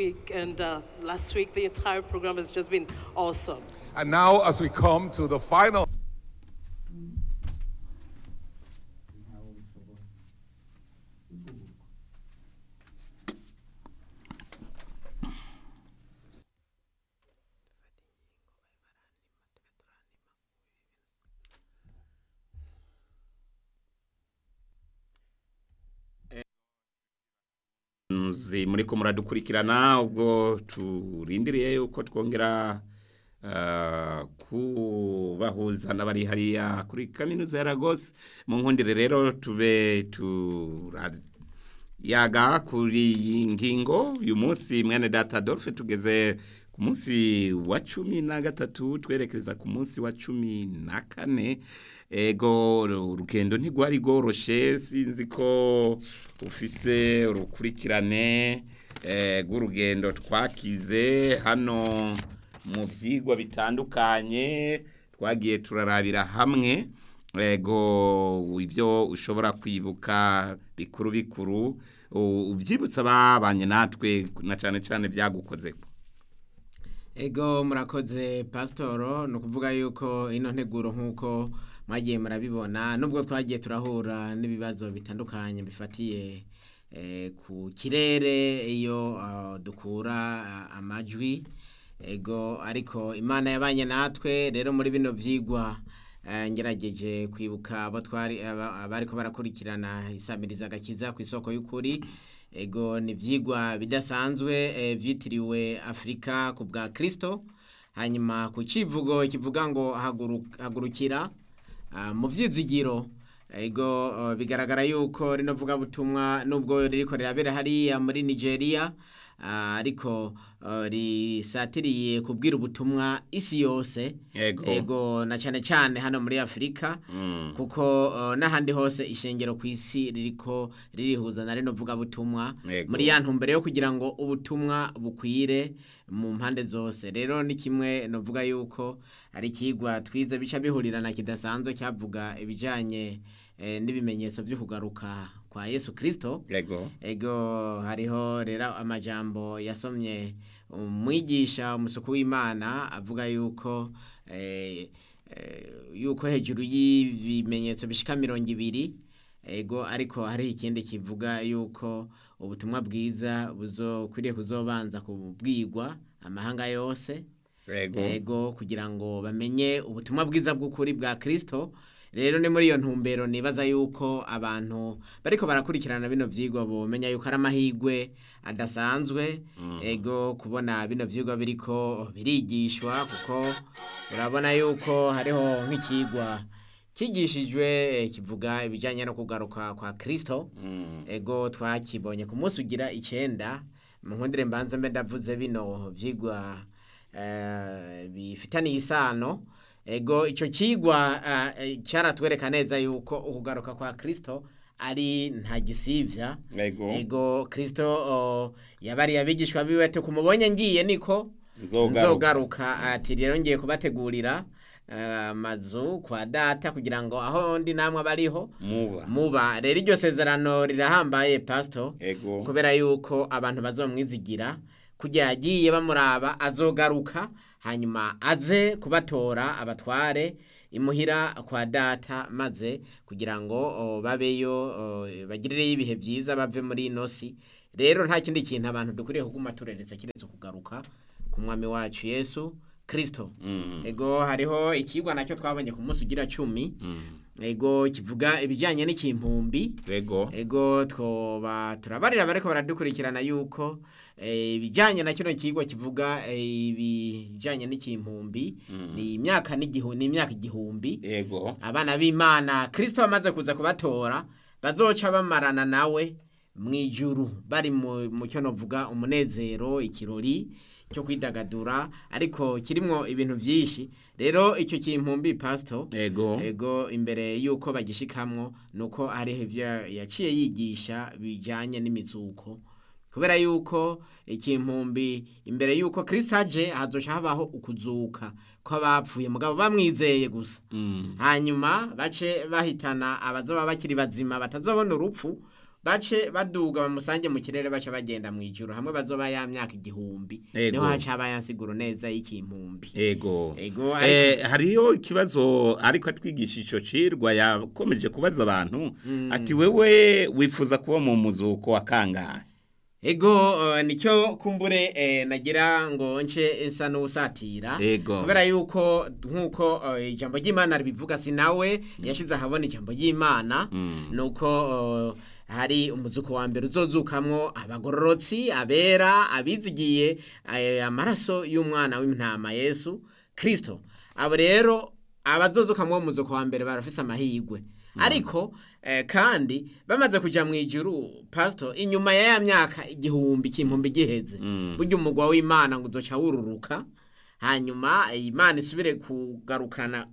week and uh, last week. The entire program has just been awesome. And now, as we come to the final. muzi muriko muradukurikirana ubwo turindiriye yuko twongera ah, kubahuza n'abari hariya kuri kaminuza ya Lagos mu nkundire rero tube turayaga kuri iyi ngingo uyu munsi mwene data Adolphe tugeze ku munsi wa cumi na gatatu twerekereza ku munsi wa cumi na kane ego urugendo ntigwari rworoshe sinzi ko ufise urukurikirane eh, rw'urugendo twakize hano mu byigwa bitandukanye twagiye turarabira hamwe ego ibyo ushobora kwibuka bikuru bikuru u- ubyibutsa babanye natwe na cyane cyane byagukoze Ego murakoze pasitoro ni ukuvuga yuko ino nteguro nk'uko mwagiye murabibona nubwo twagiye turahura n'ibibazo bitandukanye bifatiye eh, ku kirere iyo ah, dukura ah, amajwi ego ariko imana yabanye natwe rero muri bino byigwa eh, ngerageje kwibuka abo twari aba- abariko barakurikirana isamiriza agakiza ku isoko y'ukuri ego ni ibyigwa bidasanzwe eh, byitiriwe afurika ku bwa kirisito hanyuma ku kivugo kivuga ngo haguru- hagurukira ah, mu byizigiro ego eh, bigaragara yuko rino vugabutumwa nubwo ririko rirabera hariya muri nigeria ah, ariko eh, risatiriye kubwira ubutumwa isi yose Ego. ego na cyane cyane hano muri afurika Mm. kuko uh, n'ahandi hose ishengero ku isi ririko ririhuza na rino vugabutumwa Yego. muri ya ntumbero yo kugira ngo ubutumwa bukwire mu mpande zose rero ni kimwe novuga yuko ari ikigwa twize bica bihurirana kidasanzwe cyavuga ibijyanye eh, n'ibimenyetso byo kugaruka kwa yesu kirisito ego ego hariho rero amajambo yasomye umwigisha umusuku w'imana avuga yuko eh, eh, yuko hejuru y'ibimenyetso bishika mirongo ibiri ego ariko hari ikindi kivuga yuko ubutumwa bwiza buzokwiriye kuzobanza kubwigwa amahanga yose ego ego kugira ngo bamenye ubutumwa bwiza bw'ukuri bwa kirisito rero ni muri iyo ntumbero nibaza yuko abantu bariko barakurikirana bino vyigwa bomenya yuko ari amahigwe adasanzwe ego kubona bino vyigwa biriko birigishwa kuko urabona yuko hariho nk'ikigwa kigishijwe eh, kivuga ibijyanye no kugaruka kwa kirisito Mm. ego twakibonye ku munsi ugira icenda mu nkundire mbanza mbe ndavuze bino vyigwa eh, bifitaniye isano ego ico cigwa eh, cyaratwereka neza yuko ukugaruka kwa kristo ari nta gisivya ego ego kristo oh, yabariye abigishwa biwe ati kumubonye ngiye niko Nzogaruka. nzogaruka ati rero ngiye kubategurira eh, amazu kwa data kugira ngo aho ndi namwe abariho muba muba rero iryo sezerano rirahambaye pasito ego kubera yuko abantu bazomwizigira kugira yagiye bamuraba azogaruka hanyuma aze kubatora abatware imuhira kwa data maze kugira ngo o, babeyo o, bagirireyo ibihe byiza bave muri ino si rero nta kindi kintu abantu dukwiriye kuguma tureretse kiretse kugaruka ku mwami wacu yesu kirisito Mm. ego hariho ikigwa nacyo twabonye ku munsi ugira cumi Mm. ego kivuga ibijyanye n'ikimpumbi ego ego twoba turabarira bariko baradukurikirana yuko eh, ibijyanye na kino kigo kivuga eh, ibijyanye n'ikimpumbi ni imyaka n'igihu ni imyaka igihumbi ego abana b'imana kirisito amaze kuza kubatora bazoca bamarana nawe mu ijuru bari mu mu cyo novuga umunezero ikirori cyo kwidagadura ariko kirimo ibintu byinshi rero icyo kimpumbi pasito ego ego imbere y'uko bagishikamwo ni uko hariho ibyo yaciye yigisha bijyanye n'imizuko kubera yuko ikimpumbi imbere y'uko kirisita aje hazoca habaho ukuzuka kw'abapfuye mugabo bamwizeye gusa Mm. hanyuma bace bahitana abazoba bakiri bazima batazobona urupfu bace baduga bamusange mu kirere baca bagenda mu ijuru hamwe bazoba ya myaka igihumbi Ego. niho haca haba yansiguro neza y'ikimpumbi ego Ego, eh, ariko- hariyo ikibazo ariko atwigisha ico cirwa yakomeje kubaza abantu ati wewe wifuza kuba mu muzuko wa kangahe ego uh, nicyo kumbure eh, nagira ngo nce nsa n'usatira Ego. kubera yuko nk'uko uh, ijambo ry'imana ribivuga si nawe yashyize ahabona ijambo ry'imana nuko uh, hari umuzuko wa mbere uzozukamwo abagororotsi abera abizigiye eh, amaraso y'umwana w'intama yesu kirisito abo rero abazozukamwo uwo muzuko wa mbere barafise amahirwe ariko eh, kandi bamaze kuja mu ijuru pastor inyuma ya ya myaka igihumbi kimpumbi giheze burya umugwa w'imana ngo uzoca wururuka hanyuma imana isubire kugarukana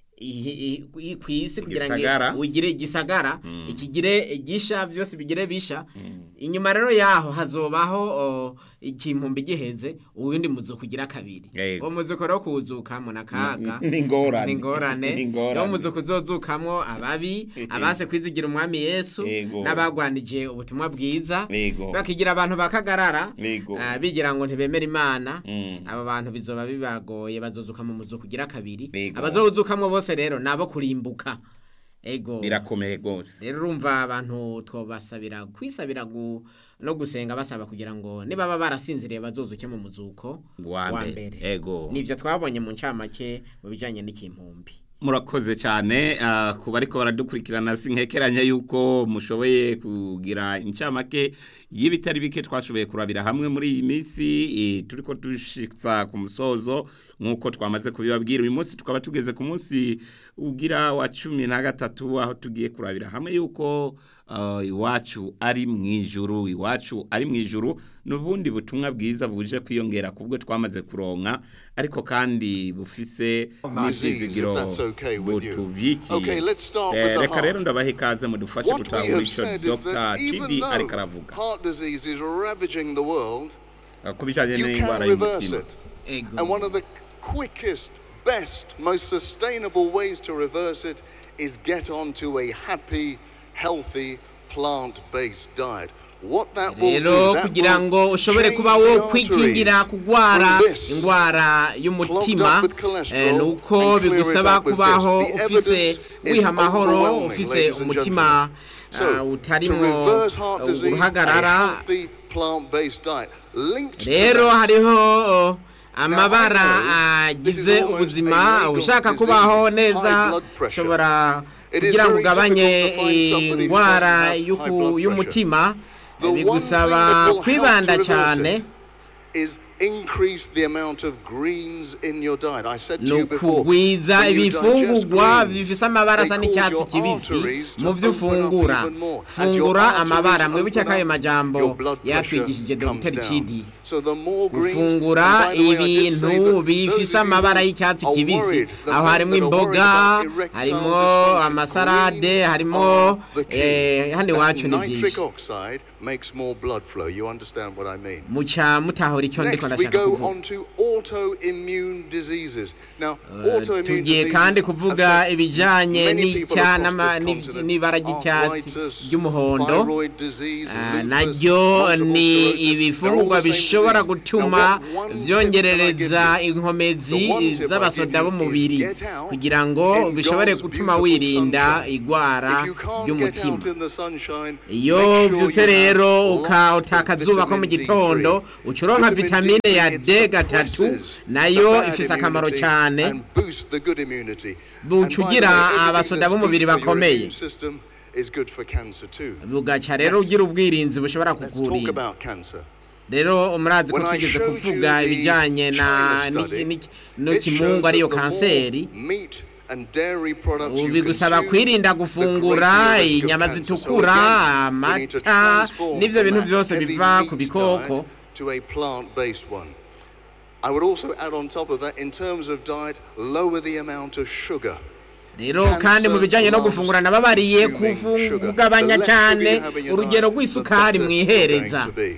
i- i- ku isi kugira Igisagara. ngo ugire igisagara ikigire gisha byose bigire bisha inyuma rero yaho hazobaho o, ikimpumbi giheze uwundi muzuko kugira kabiri Yego. uwo muzuko rero kuwuzukamwo na kaga Ni ingorane. ni ingorane Ni ingorane. niwo muzuko uzozukamwo ababi abase kwizigira umwami yesu Yego. n'abagwanije ubutumwa bwiza Yego. bakigira abantu bakagarara Yego. ah, bigira ngo ntibemera imana Mm. aba bantu bizoba bibagoye bazozuka mu muzuko kugira kabiri Yego. abazowuzukamwo bose rero nabo kurimbuka ego birakomeye gose rero urumva abantu twobasabira kwisabira gu, no gusenga basaba kugira ngo nibaba barasinziriye bazozuke mu muzuko Wa mbere. Ego. nivyo twabonye mu ncamake mu bijanye n'ikimpumbi murakoze cyane ah, ku bariko baradukurikirana sinkekeranya yuko mushoboye kugira incamake y'ibitari bike twashoboye kurabira hamwe muri iyi minsi eh, turiko dushitsa ku musozo nk'uko twamaze kubibabwira uyu munsi tukaba tugeze ku munsi ugira wa cumi na gatatu aho tugiye kurabira hamwe yuko ah, iwacu ari mu ijuru iwacu ari mu ijuru n'ubundi butumwa bwiza buje kwiyongera kubwo twamaze kuronka ariko kandi bufise n'ivyizigiro if that's okay with you. butubikiye Okay, let's start with Eh, the reka heart. rero ndabaha ikaze mudufashe What we gutahura have ico said is Dr. that even Chidi ariko though aravuga heart disease is ravaging the world, Eh, ku bijanye you n'indwara can reverse y'umutima it. ego And one of the quickest, best, most sustainable ways to reverse it is get onto a happy, healthy, plant-based diet. What that will rero do, that kugira will ngo ushobore change kuba the wo arteries kwikingira kugwara from this indwara y'umutima clogged up with cholesterol eh, nuko and clear it bigusaba up with kubaho this. The ufise evidence is wiha amahoro overwhelming, ufise ladies and umutima gentlemen. ah, So, to utarimwo reverse heart disease, a uruhagarara healthy plant-based diet linked to rero that hariho oh, amabara Now, I know this is agize almost ubuzima a legal ushaka disease, kubaho high neza blood pressure. ushobora It is kugira ngo very ugabanye difficult to find somebody who indwara doesn't have y'uku- high blood pressure. y'umutima The one thing bigusaba that will help kwibanda to reverse cyane it is increase the amount of greens in your diet. I said to ni you before, ukugwiza when you ibifungurwa digest greens, bifise amabara they asa cause n'icyatsi your kibisi arteries to mu byo open up ufungura even more. As your fungura arteries amabara open mwibuke ko ayo up, majambo your blood pressure yatwigishije comes dr down. chidi So the more greens, gufungura and by the way, I did say ibintu that bifise those of you amabara who y'icyatsi are kibisi worried, the aho men harimo that are worried imboga about erectile harimo dysfunction, amasarade green harimo are the key. eh, hano That iwacu ni nitric byinshi oxide makes more blood flow. You understand what I mean? muca mutahura icyo ndiko Next, we ndashaka go kuvuga on to autoimmune diseases. Now, Eh, autoimmune tugiye diseases kandi kuvuga affect ibijanye many people n'icya across n'ama- this n'iv- continent. n'ibara ry'icyatsi Arthritis, ry'umuhondo thyroid disease, Ah, lupus, naryo multiple ni sclerosis, they're all ibifungurwa the same bishobora disease. gutuma Now, what one tip vyongerereza that I give you? inkomezi The one tip I z'abasoda give you b'umubiri is get out kugira ngo in bishobore God's gutuma beautiful wirinda sunshine. igwara If you can't get out ry'umutima in the sunshine, iyo make sure vyutse you rero have uka lots of utakazuba ko mu vitamin gitondo D3. uca uronka Vitamin vitamine D3, ya it D gatatu suppresses nayo the bad ifise akamaro immunity cane and boosts the good immunity. Buca And by the way, ugira everything abasoda that's b'umubiri good for your bakomeye. immune system is good for cancer too. bugaca rero ugira ubwirinzi bushobora Let's talk kukurinda about cancer. rero murazi ko When I twigeze showed you kuvuga the ibijanye na China study, n'iki- n'iki- it showed n'ikimungu ariyo that the more kanseri meat and dairy products ubu you bigusaba consume, kwirinda the gufungura greater the risk of inyama cancer. So zitukura again, we need to amata transform n'ivyo from bintu that vyose heavy biva meat ku bikoko diet to a plant-based one. I would also add on top of that, in terms of diet, lower the amount of sugar. rero Cancer kandi mu bijanye no loves gufungura nababariye consuming kufu- sugar. kugabanya The less cyane sugar you have in your urugero diet, rw'isukari the better mwihereza you're going to be.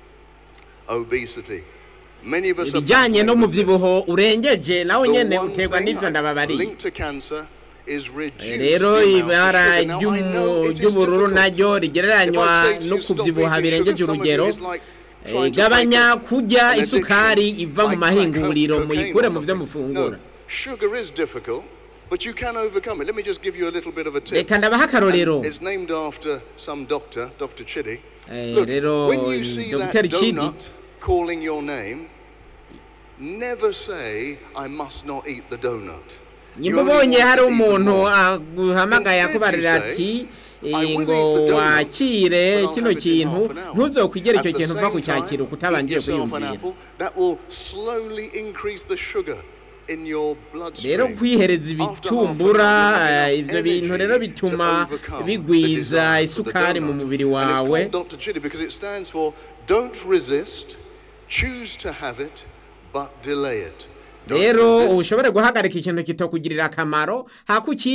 Obesity. Many of us are ibijanye battling with this. n'umuvyibuho urengeje nawe The nyene one uterwa thing n'ivyo I- ndababariye linked to cancer is reduced. rero the amount of ibara sugar. Now, I know ry'umu- it is ry'ubururu difficult. naryo If rigereranywa I say to no you, stop kuvyibuha eating birengeje sugar, some of you urugero is like Eh, trying to gabanya break kurya an isukari addiction, iva mu like crack, mahinguriro cocaine muyikure or mu vyo something. mufungura No, sugar is difficult, but you can overcome it. Let me just give you a little bit of a tip. reka ndabaha akarorero And It's named after some doctor, Dr. Chidi. Eh, Look, rero, when you see that Dr. Chidi- donut calling your name, never say, I must not eat the donut. You nyimba only ubonye want hari to eat the umuntu more. aguhamagaye Instead akubarira you ati say, eh, "I will ngo eat the donut, wakire but I'll kino have it in kintu half an hour." ntuzokwigere At icyo the kintu uva same kucyakira time, uko utabanje eat yourself an kwiyumvira apple. That will slowly increase the sugar in your bloodstream. rero kwihereza After half an ibitumbura hour, you eh, have ivyo enough bintu rero energy to bituma overcome the bigwiza desire for the isukari mu donut. mubiri And wawe it's called Dr. Chidi because it stands for don't resist, choose to have it, but delay it. Don't rero resist, ushobore guhagarika ikintu kitokugirira akamaro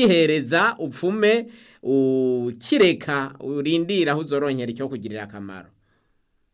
hakucihereza upfume ukireka urindira aho uzoronkera icyo kugirira akamaro